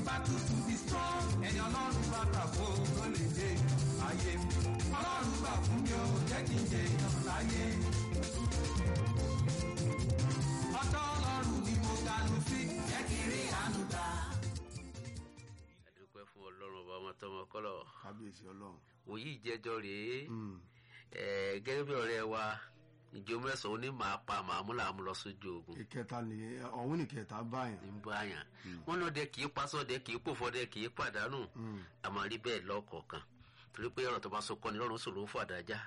battle to be strong. Ẹni ọlọ́run bá kà fún ló lè dé ayé. Ọlọ́run gbà fún mi ó jẹ́ kí n jẹ èèyàn láyé. Ọjọ́ ọlọ́run ni mo dànù sí. Jẹ́ kí n rí àánú gbà. àdúpẹ́ fún ọlọ́run ọba ọmọ tọmọ kọ́lọ̀ kábíyèsí ọlọ́run. òyì ìjẹ́jọ́ rèé Mm. ẹ̀, gẹ́gẹ́ bí ọ̀rẹ́ wa ìjọ mẹ́sàn-án ó ní màá pa màá mú làá mú lọ sójú ogun ìkẹta ni ọ̀hún ní kẹta báyàn. ní báyà wọn náà dẹ kì í pasọdẹ kì í pòfọdẹ kì í pàdánù Mm. a máa rí bẹ́ẹ̀ lọ́kọ̀ọ̀kan torí pé ọ̀rọ̀ tó bá so kọ́ni lọ́rùn sòrò fún àdájá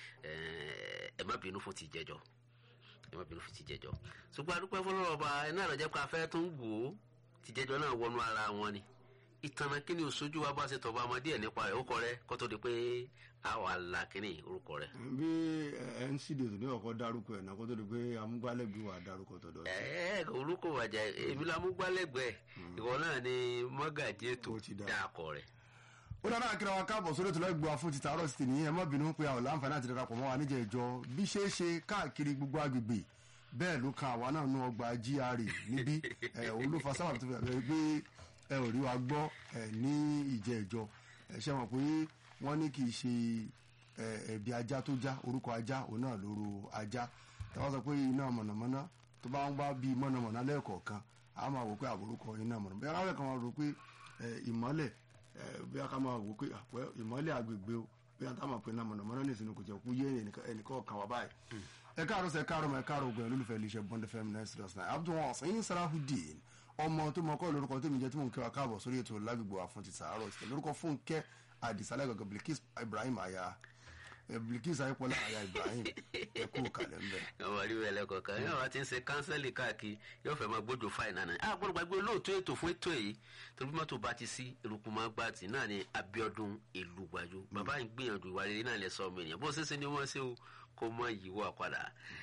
ẹ má bínú fún ti jẹjọ ẹ má bínú fún ti jẹjọ ṣùgbọ́n adúpẹ́ fọlọ́rọ̀ ọba ẹ náà lọ́jọ́ pé afẹ́ tó ń wò ó ti jẹjọ náà wọnú ara wọn ni ìtànà kí ni òṣojú wa bá ṣe tọba ọmọdé ẹ̀ nípa ẹ̀ ó kọ rẹ kó tó di pé a wà la kíní orúkọ rẹ. bí ẹ ń síde tó ní ọkọ dárúkọ ẹ̀ náà kó tó di pé amúgbálẹ́gbẹ̀ẹ́ wà dárúkọ tọ̀dọ̀ sí. ẹ ẹ orúkọ wàjà èmi la mú gbálẹ́gbẹ̀ẹ́ ìwọ náà ni mọ́gàjì ètò Ó ti dáa. dáàkọ rẹ. ó dáná kíra wa káàbọ̀ sórí ètò lẹ́gbọ̀ọ́ fún títà àárọ̀ sí tèmi ẹ má bínú pé àwọn láǹfààní àti darapọ̀ mọ́ wa níjẹ̀ ìjọ bí ṣe é ṣe káàkiri gbogbo agbègbè bẹ́ẹ̀ ló kan àwa náà nú ọgbà GRA níbí ẹ òun ló fa sábà tó fi àbẹ̀rẹ̀ pé ẹ ò rí wa gbọ́ ẹ ní ìjẹ́ ìjọ ẹ ṣe mọ̀ pé wọ́n ní kì í ṣe ẹ ẹ̀bí ajá tó já orúkọ ajá òun náà lóru ajá ẹ wá sọ pé iná mọ̀nàmọ́ná tó bá ń wá bí mọ̀nàmọ́ná lẹ́ẹ̀kọ̀ọ̀kan a máa wò pé àbúrúkọ iná mọ̀nàmọ́ná bí aráàlú kan máa rò pé ẹ, ìmọ́lẹ̀ ẹ, bí a ká máa wò pé àpẹ ìmọ́lẹ̀ àgbègbè o bí a táwọn pè náà mọ̀nàmọ́ná ní ìsinmi kò jẹ́ kú yé ẹnìkan kan wá báyìí. ẹ káàárọ̀ sẹ káàárọ̀ mọ ẹ káàárọ̀ ogun ẹ lólùfẹ́ iléeṣẹ́ bond fm nine six nine abdul sẹyìn sarahudeen ọmọ tó mọ kọ́ lórúkọ tó mi jẹ́ tí mò ń kí wa káàbọ̀ sórí ètò lágbègbè wa fún ti sàárọ̀ ti lórúkọ fúnkẹ́ àdìsálẹ̀ gàgà bilkis ibrahim aya ẹ, bilkis ayípọ̀lá aya ibrahim ẹ kú kalẹ̀ ńbẹ. àwọn àríwá ẹlẹ́kọ̀ọ́ kan yóò wá ti ń ṣe kánsẹ́lì káàkiri yóò fẹ́ máa gbójú fáìnà náà a gbọ́dọ̀ gbàgbé olóòtú ètò fún ètò yìí torí bí mọ́tò bá ti sí eruku máa gbà tì náà ni Abíọ́dún ìlú gbàjú bàbá yìí gbìyànjú ìwà rere náà lẹ sọ ọmọ ènìyàn bó ṣe ṣe ni wọ́n ṣe o kó mọ ìyíwọ́ àpàdà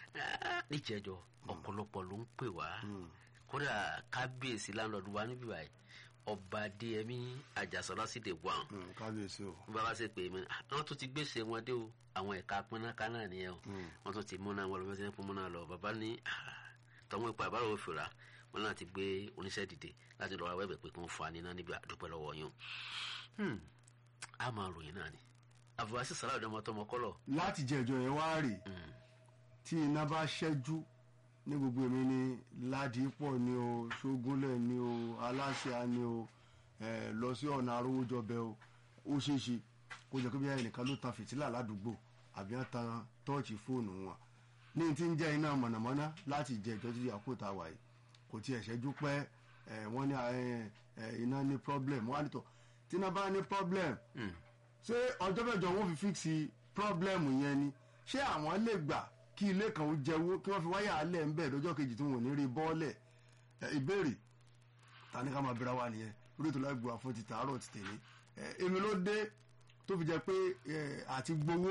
níjẹjọ ọ̀pọ̀lọpọ̀ ló ń pè wá kódà kábíyèsí láńlọ́ọ̀dù wa níbí báyìí ọba adéyẹmí àjàsọ́lá sì dé wà Mm, kábíyèsí o. bàbá ṣe pè mí àwọn tó ti gbèsè wọn dé o àwọn ẹ̀ka pínáká náà nìyẹn o wọn tó ti múná wọn lọ bí wọn ti ń fún múná lọ bàbá ní tọmọ ipa àbárò òfìrà wọn náà ti gbé oníṣẹ́ dìde láti lọ́ọ́ wẹ́bẹ̀ pé kí wọ́n fa níná níbi àdúpẹ́ lọ́wọ́ yín o Hmm, a máa ròyìn náà ni àbúrásí sàrà ọ̀dọ́ ọmọtọ́mọ kọ́lọ̀ láti jẹ ìjọ yẹn wá rè tí iná bá ṣẹ́jú ní gbogbo èmi ni ládìípọ̀ ni o ṣógúnlẹ̀ ni o aláṣà ni o ẹ, lọ sí ọ̀nà arówójọbẹ o ó ṣeé ṣe kó jẹ́ pé bí ẹnìkan ló tan fìtílà ládùúgbò àbí wọ́n tan tọ́ọ̀chì fóònù wọn ní ti ń jẹ́ iná mọ̀nàmọ́ná láti jẹ ìjọ títí àkótá wà yìí kò tiẹ̀ ṣẹ́jú pẹ́ ẹ, wọ́n ní ẹ, ẹ, iná ní problem wọ́n á nìtọ̀ tí iná bá ní problem ṣé ọjọ́ mẹ́jọ wọn fi fíìsì pírọ́blẹ́mù yẹn ni ṣé àwọn lè gbà kí ilé kan ó jẹ́wó kí wọ́n fi wáyà alẹ́ ń bẹ̀ lọ́jọ́ kejì tí wọn ò ní rí bọ́ọ̀lẹ̀ ẹ, ìbéèrè ta ni ká máa bẹ̀rẹ̀ wá nìyẹn lórí ètò láì gbọ́ àfọ́n ti tààrọ̀ ti tèmi ẹ, èmi ló dé tó fi jẹ́ pé ẹ, àti gbowó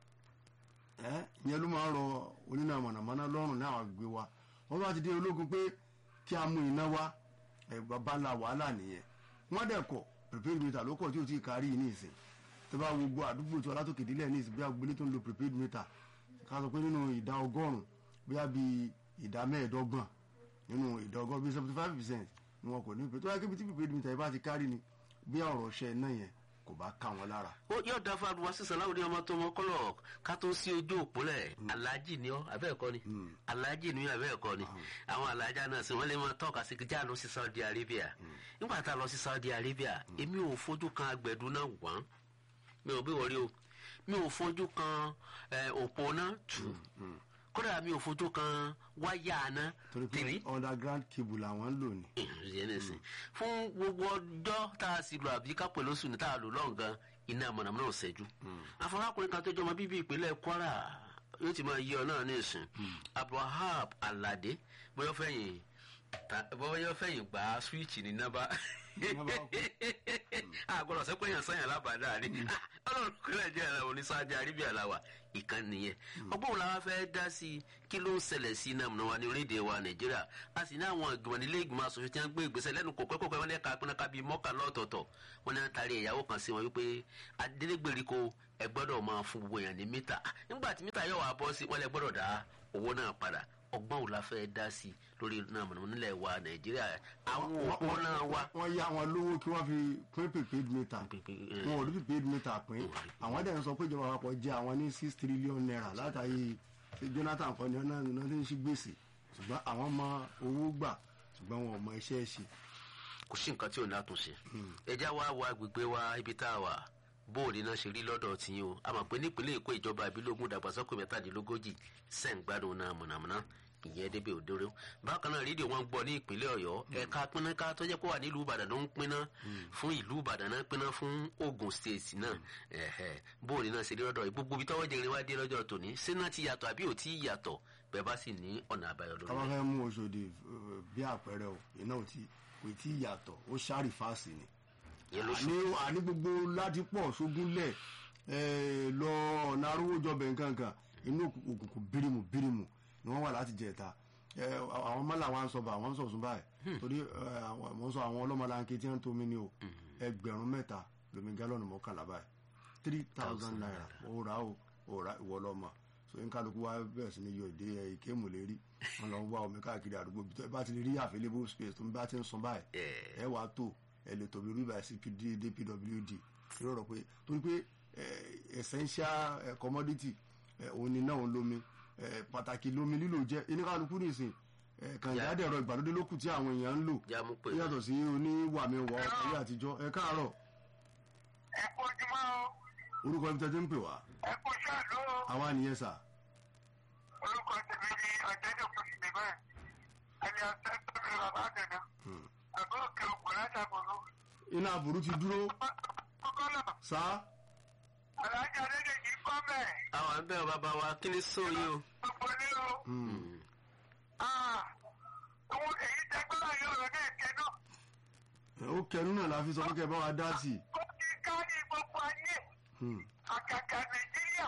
ẹ, ìyẹn ló máa ń rọ oníná mọ̀nàmọ́ná lọ́rùn ní àwọn àgbègbè wa wọ́n bá ti dé ológun pé kí a mú iná wá ẹ, bàbá ńlá wàhálà nìyẹn wọ́n dẹ̀ kọ̀ prepaid meter ló kọ̀ tí ò tí ì kárí ní ìsìn tó bá wo gbogbo àdúgbò tí ọlátòkè délẹ̀ ní ìsìn bí agbélé tó ń lo prepaid meter ká sọ pé nínú ìdá ọgọ́rùn-ún bóyá bíi ìdá mẹ́ẹ̀ẹ́dọ́gbọ̀n nínú ìdá ọgọ́rùn bíi seventy five percent ni wọn kò ní pé tó yẹ kébi tí prepaid meter yìí bá ti kárí ni bí ọ̀rọ̀ ṣẹ náà yẹn kò bá ká wọn lára. ó yóò dá fún àdúrà sísan láwùjọ ọmọ tó mọ kọlọ ká tó sí ojú òpólẹ aláàjì ni ọ abẹ́ẹ̀kọ́ ni aláàjì ni abẹ́ẹ̀kọ́ ni àwọn aláàjà náà sì wọ́n lè máa tọ́ka sí kíjà lọ sí Saudi Arabia nígbà tá a lọ sí Saudi Arabia èmi ò fojú kan agbẹ̀dún náà wọ́n mi ò bí wọlé o mi ò fojú kan eh, òpó náà tù kódà mi ò fojú kan wáyà náà torí pé tìrí underground cable làwọn ń lò ní. ìyẹn nìsín fún gbogbo ọjọ́ tá a sì lò àbí ká pẹ̀lú oṣù ní tá a lò lọ́ǹgan iná mọ̀nàmọ́ná ò ṣẹ́jú. àfọwọ́kùnrin kan tó jọmọ bíbí ìpínlẹ̀ Kwara yóò ti máa yí ọ náà ní ìsìn Abdulwahab Alade bóyá fẹ̀yìn ta- bóyá fẹ̀yìn gbà swíìchì ní nábà Nábà kú. àgbọ̀dọ̀ sẹ́pẹ́ yàn sẹ́yìn alábàádà ni ọlọ́run kúlẹ̀ jẹ́ ẹ̀rọ oníṣáájú àríbíà làwà ìkan nìyẹn ọgbọ́n wo la wá fẹ́ dá sí i kí ló ń ṣẹlẹ̀ sí iná múná wa ní orílẹ̀-èdè wa nàìjíríà a sì ní àwọn ìgbìmọ̀ nílé ìgbìmọ̀ asòfin tí wọ́n gbé ìgbésẹ̀ lẹ́nu kò pẹ́kọ̀pẹ́ wọn ní ẹ̀ka pínlẹ́ka bíi mọ́kànlá ọ̀tọ̀ọ̀tọ̀ wọn ní wọ́n taari ìyàwó kan sí wọn wípé adélégbèríko ẹ gbọ́dọ̀ máa fún gbogbo èèyàn ní mítà nígbà tí mítà yóò wá bọ́ sí wọn lẹ gbọ́dọ̀ dá owó náà padà ọgbọ́n ò la fẹ́ dá sí i lórí iná mọ̀nàmọ́ná nílẹ̀ wa nàìjíríà àwọn òpó náà wa. wọ́n yá wọn lówó kí wọ́n fi pín prepaid meter Prepaid, eh. wọn ò rí prepaid meter pín àwọn dẹ̀ ń sọ pé ìjọba àpapọ̀ jẹ́ àwọn ní six trillion naira látàrí ṣe Jonathan kan ní ọ̀nà ìnáwó tí ń ṣí gbèsè ṣùgbọ́n àwọn mọ owó gbà ṣùgbọ́n wọn ò mọ iṣẹ́ ṣe. kò sí nǹkan tí ò ní àtúnṣe ẹjá wa wo agbègbè wa ibi tá a wà bóòlì náà ṣe rí lọ́dọ̀ tí yín o a mọ̀ pé nípínlẹ̀ èkó ìjọba ìbílógún dàgbàsókè mẹ́tàdínlógójì sẹ́ǹgbádùn náà mọ̀nàmọ́ná ìyẹn débi òdòrò bákan náà rédíò wọn gbọ́ ní ìpínlẹ̀ ọ̀yọ́ ẹ̀ka pínnáká tó jẹ́ pé wà nílùú ìbàdàn ló ń pínná fún ìlú ìbàdàn náà pínná fún ogun state náà ẹ̀hẹ̀ bóòlì náà ṣe rí lọ́dọ̀ yìí gbogbo ibi tọ́wọ́ jẹrin wá dé lọ́jọ́ tòní sínú ti yàtọ̀ àbí ò tí ì yàtọ̀ bẹ́ẹ̀ bá sì ní ọ̀nà àbáyọ lórí ká bá rẹ̀. fẹ́ mú Òṣòdì eh, bí àpẹẹrẹ o iná ò tí kò tí ì yàtọ̀ ó ṣáàrì fáàsì ni. ìyẹn ló ṣe àní àní gbogbo ládìpọ̀ ṣógúnlẹ̀ eh, lọ ọ̀nà arówójọbẹ̀ nkankan inú òkùnkùn bírímù bírímù ni wọ́n wà láti jẹ̀ta Eh, àwọn mọ́là wa ń sọ bá àwọn ń sọ̀sùn báyìí torí eh, àwọn mo ń sọ àwọn ọlọ́mọlanke tí wọ́n ń tomi ni o ẹgbẹ̀rún mẹ́ta lomi gálọ́ọ̀nù mọ́kànlá báyìí three thousand naira ó rà ó ó rà ìwọ lọ́mọ so n kálukú wa bẹ̀rẹ̀ sí ni yọ ìdí ẹ ìkéèmù lérí wọn lọ ń wá omi káàkiri àdúgbò bí tó ẹ bá ti lè rí available space tó ń bá ti ń sun báyìí ẹ wàá tó ẹ lè tóbi rí báyìí sí PD dpwd ìrọ̀rọ̀ pé torí pé eh, essential eh, commodity eh, òun ni náà ń lómi eh, pàtàkì lómi lílò jẹ́ oníkálukú nìsín eh, kànga dẹ̀rọ ìgbàlódé lókù tí àwọn èèyàn ń lò já mú pé yàtọ̀ sí oníwàmíwọ̀ ayé àtijọ́ ẹ káàárọ̀ ẹ kú ojúmọ́ o orúkọ ibi tẹ́tí ń pè wá ẹ kú ṣáàlú o àwa nìyẹn sà orúkọ tèmi ni ọ̀jẹ̀dẹ̀ kù sí bẹ́ẹ̀ ẹni ọ̀sẹ̀ tó fi bàbá àdàdà àbọ̀ òkè ògùn látàbọ̀lú. iná àbúrú ti dúró kókó náà sá alájà adédèjì kọ́ mẹ́ àwọn àbẹ̀ bàbá wa kí ni sóyè o. gbogbo ní o. ohun èyí tẹgbẹ́ láyé ọ̀rọ̀ náà kẹ́ náà ó kẹnu náà la fi sọ pé kẹ bá wa dá sí i ó ti kárí gbogbo ayé Hmm. àkàkà nàìjíríà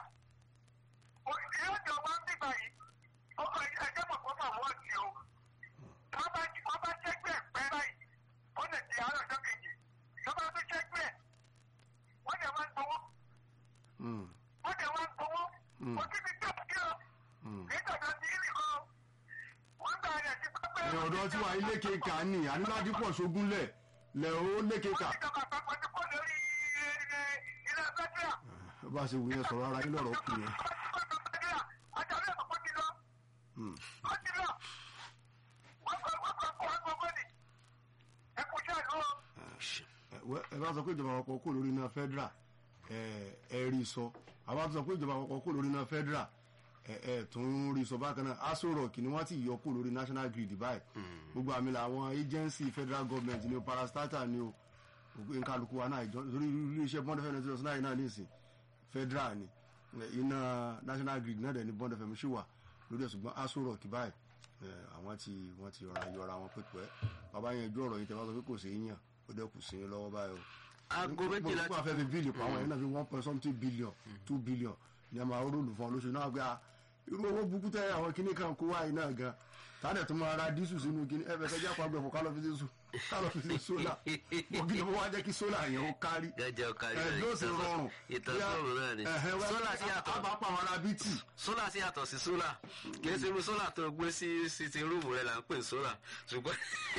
yóò jọ wá bíbá yìí ọkọ ẹjẹ mọ̀ fún màmú ọ̀tí o wọ́n bá wọ́n bá ṣẹ́gbẹ́ pẹ́ báyìí ó lè di àárọ̀ ọjọ́ kejì wọ́n bá tún ṣẹ́gbẹ́ wọ́n dẹ̀ wá ń gbowó Hmm. wọ́n dẹ̀ wá ń gbowó Hmm. kò síbi tó kí o Hmm. kì í tọ̀dọ̀ sí ìrì kan wọ́n gbà rẹ̀ sí pápẹ́ ẹ ọ̀dọ́ tí wàá ilé keka ní àníládìpọ̀ ṣógúnlẹ̀ lẹ̀ ó lé keka wọ́n ti jọba àpapọ̀ ti kó lórí ilé fẹ́tíà bá a ṣe wù yẹn sọ̀rọ̀ ara yín lọ́rọ̀ kù yẹn àjálù ẹ̀kọ́ ti lọ. Hmm. ó ti lọ wọ́n kọ́ wọ́n kọ́ kọ́ gbogbo ni ẹ kú sí àlọ́ ẹ wẹ́- ẹ bá sọ pé ìjọba àpapọ̀ kò lórí iná federal ẹ ẹ rí sọ àbá sọ pé ìjọba àpapọ̀ kò lórí iná federal ẹ ẹ tún rí sọ bákan náà aso rock ni wọ́n ti yọ kó lórí national grid báyìí gbogbo àmì làwọn agency federal government ni o parastatal ni o gbogbo nkálukú wa náà ìjọ lórí iléeṣẹ́ bond fm ninety nine náà nísìn federal ni ẹ, iná national grid náà dẹ̀ ni bond fm ṣì wà lórí ẹ̀ ṣùgbọ́n aso rock báyìí ẹ, àwọn ti wọ́n ti rọra yọra wọn pípẹ́ bàbá yẹn ju ọ̀rọ̀ yìí tẹ́ bá sọ pé kò sí yàn ó dẹ́ kù sí yín lọ́wọ́ báyìí o aago méjìlá mo fẹ́ fi bíìlì pa àwọn yẹn náà fi one point something billion two billion ní a máa rólù fún ọ lóṣù náà gbé a irú owó burúkú tẹ àwọn kinní kan kó wáyé náà gan tàdé tó máa ra dísù sínú kinní ẹ fẹ́ kẹjá pa gbẹ̀fọ́ kálọ̀ fi sí sùn kálọ̀ fi sí sólà mo kí ni mo wá jẹ́ kí sólà yẹn ó kárí gẹ́gẹ́ ọ̀kárí ẹ yóò sì rọrùn ìtọ́sọ́rùn náà ni sólà sí a yàtọ̀ bá pa àwọn ará bítì sólà sí yàtọ̀ sí sólà kì í ṣe irú sólà tó gbé sí sítì rúùmù rẹ là ń pè ní sólà ṣùgbọ́n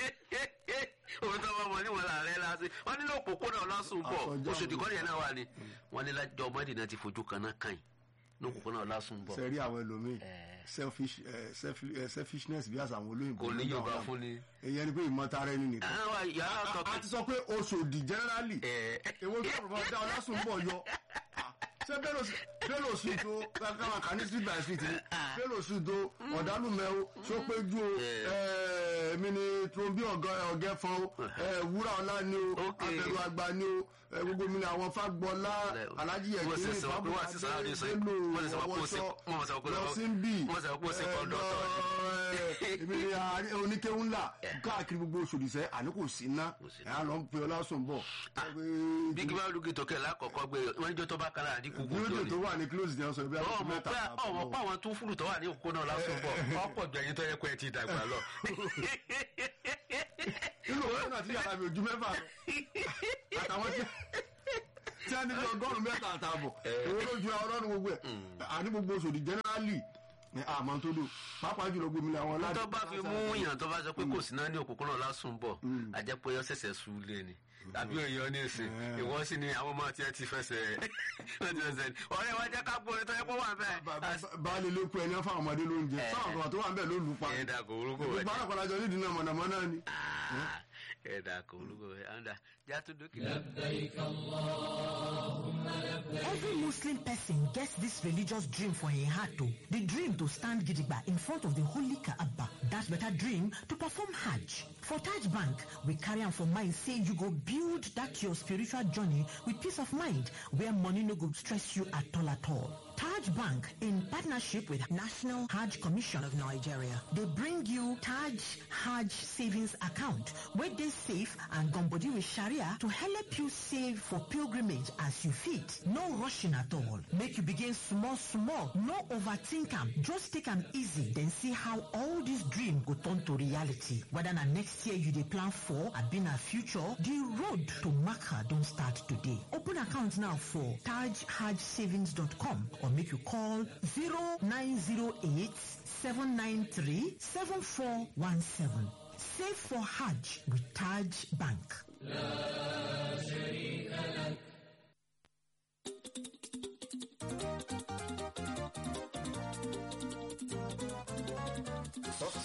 òun tó bá mọ níwọ̀n láàrẹ láti wọ́n nílò òpópónà ọlásùn bọ̀ Àkọjá oṣù òun. tìkọ́ni yẹn náà wà ní wọ́n ní lájọ ọmọdé náà ti fojú kan náà kàn yín ní òpópónà ọlásùn bọ̀ sẹ́rí àwọn ẹlòmíì Eh. selfish eh, self- eh, selfishness bí àṣà àwọn olóyìnbó kò ní ló ń yorùbá dá wọn fún ni. èyí ẹni pé ìmọ̀tara ẹni nìkan àwọn yàrá a tọkàn ti sọ pé Oṣòdì generally ẹ̀ èwo tó rọ̀ bá dá ọlásùn bọ̀ yọ ṣé bẹ́lò sí tó káwọn kà ní street by street ni bẹ́lò sí tó ọ̀dálùmẹ́wò sọ́pẹ́jú o eh, èmi ni trombi ọ̀gẹ́ fún o eh, wúrà ọ̀la ni o Ok. abẹ́rù àgbà ni o eh, gbogbo mi ni àwọn fagbọ́lá alájí wọ́n sì ẹ̀kíní sọ pé wọ́n sì sọ àwọn ìsọ bẹ́lò wọ́n sì sọ pé ó ṣe ọwọ́sọ wọ́n sọ pé lọ sí ń bì wọ́n sọ pé ó ṣe kọ́ńdọ̀tọ̀ èmi ni àárín oníkéwù ńlá káàkiri gbogbo Oṣòdì sẹ́ àní kò sí ná sí ẹ̀ á lọ ń pe ọlásùn bọ̀ bí kí wọ́n lùgì tókè lákọ̀ọ́kọ́ gbé wọ́n níjọ́ tó bá kára àdínkù bíódì gbòòrò tó wà ní close ní ọsọ ibi àkókò ọmọ mẹ́ta pé àbọ̀ ọmọ lọ. pé àwọn tún fúlù tó wà ní òkúná lásán bọ̀ ọ̀pọ̀ jù ẹyin tó yẹ kó ẹ ti dàgbà lọ. nínú owó náà tí yàrá mi ò ju mẹ́fà lọ àtàwọn tí tí a ní bí ọgọ́rùn-ún mẹ́ta àtààbọ̀ owó ló ju ọlọ́run gbogbo ẹ̀ àní gbogbo Oṣòdì generally ẹ, àmọ́ tó dùn pàápàá jùlọ gómìnà àwọn aládùn. tó bá fi mú yàn tó bá sọ pé kò sí náà ní òkùnkùn náà lásùn bọ̀ àjẹ́ pé ó ṣẹ̀ṣẹ̀ sú lé ni tàbí èèyàn ní ìsìn ìwọ́n sì ni àwọn ọmọ tiẹ̀ ti fẹsẹ̀ wọ́n ti fẹsẹ̀ ni ọ̀rẹ́ wa jẹ́ ká gbóore tó yẹ kó wà Ba- ba- bẹ́ẹ̀. baálé ló kú ẹni wọn fáwọn ọmọdé lóúnjẹ Eh. fáwọn kan tó wà ń bẹ ló lù pa ẹ̀ẹ́dà kò orúkọ gbogbo wẹ̀ arákùnrin àjọ nídìí náà mọ̀nàmọ́ná ni. ẹ̀ẹ́dà kò orúkọ wẹ̀ àǹdà játó dókè. Every Muslim person gets this religious dream for a heart though. The dream to stand gidigba in front of the holy Kaaba. That better dream to perform Hajj. For Taj Bank, we carry on for mind say you go build that your spiritual journey with peace of mind where money no go stress you at all at all. Taj Bank, in partnership with National Hajj Commission of Nigeria, they bring you Taj Hajj Savings Account, where they save and gumbody with Sharia to help you save for pilgrimage as you fit. No rushing at all. Make you begin small, small. No overthink am. Just take am easy, then see how all this dream go turn to reality. Whether na next year you dey plan for, abi na future, the road to Makkah don start today. Open account now for tajhajsavings.com or make you call 0908 793 7417. Save for Hajj with Taj Bank.